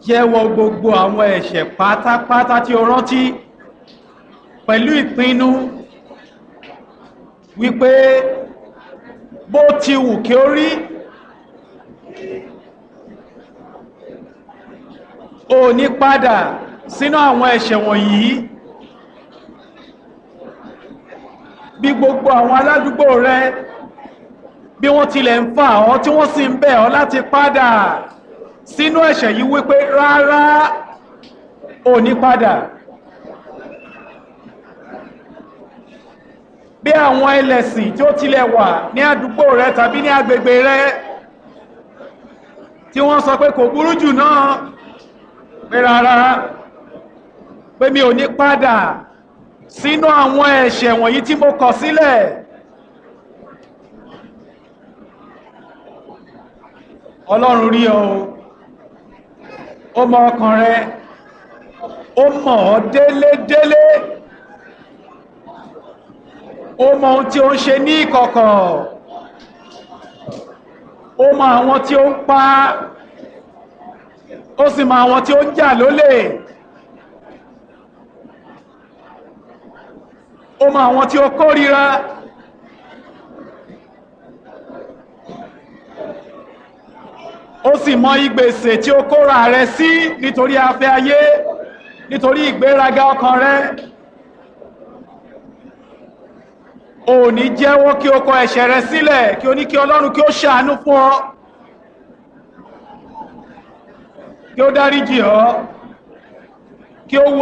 jẹ́wọ́ gbogbo àwọn ẹ̀ṣẹ̀ pátápátá tí o rántí pẹ̀lú ìpinnu wípé bó ti wù kí ó rí o ní padà sínú àwọn ẹ̀ṣẹ̀ wọ̀nyí bí gbogbo àwọn aládùúgbò rẹ bí wọ́n tilẹ̀ ń fà ọ́ tí wọ́n sì ń bẹ̀ ọ́ láti padà sínú ẹ̀ṣẹ̀ yìí wípé rárá ò ní padà bí àwọn ẹlẹ́sìn tí ó tilẹ̀ wà ní àdúgbò rẹ tàbí ní agbègbè rẹ tí wọ́n sọ pé kò burú jù náà pé rárá pé mi ò ní padà sínú àwọn ẹ̀ṣẹ̀ wọ̀nyí tí mo kọ̀ sílẹ̀ ọlọ́run rí ọ ó mọ ọkàn rẹ ó mọ̀ ọ́ délédélé ó mọ ohun tí ó ń ṣe ní ìkọ̀kọ̀ ó mọ àwọn tí ó ń pa ó sì mọ àwọn tí ó ń jà lólè ó mọ àwọn tí ó kórìíra ó sì mọ ìgbèsè tí ó kóra rẹ sí nítorí afẹ́ ayé nítorí ìgbéraga ọkàn rẹ ò ní jẹ́wọ́ kí o kọ ẹ̀ṣẹ̀ rẹ sílẹ̀ kí o ní kí ọlọ́run kí ó ṣàánú fún ọ kí ó dáríjì ọ kí ó